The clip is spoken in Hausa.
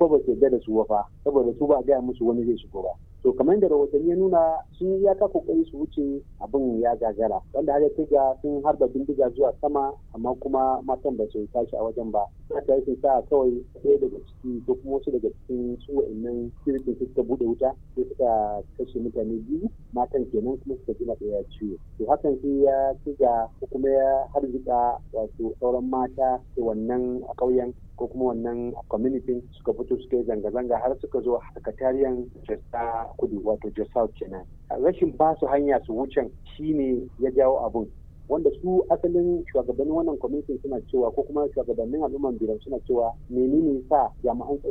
fa ba su yarda da su fa saboda su ba a gaya musu wani zai shigo ba to kamar da rahotanni ya nuna sun yi iyaka kokari su wuce abin ya gagara wanda har ya ga sun harba bindiga zuwa sama amma kuma matan ba su tashi a wajen ba ta yi sa kawai ɗaya daga ciki ko kuma wasu daga cikin su wa'annan sirikin suka buɗe wuta sai suka kashe mutane biyu matan kenan kuma suka ji ɗaya ciwo to hakan sai ya ci ga ko kuma ya harzika wato sauran mata da wannan a ƙauyen ko kuma wannan community suka fito suka yi zanga-zanga har suka zo sakatariyan jasta kudu wato jasa kenan rashin ba su hanya su wucen shine ya jawo abun wanda su asalin shugabannin wannan kwamitin suna cewa ko kuma shugabannin al'umman biran suna cewa menene sa jami'an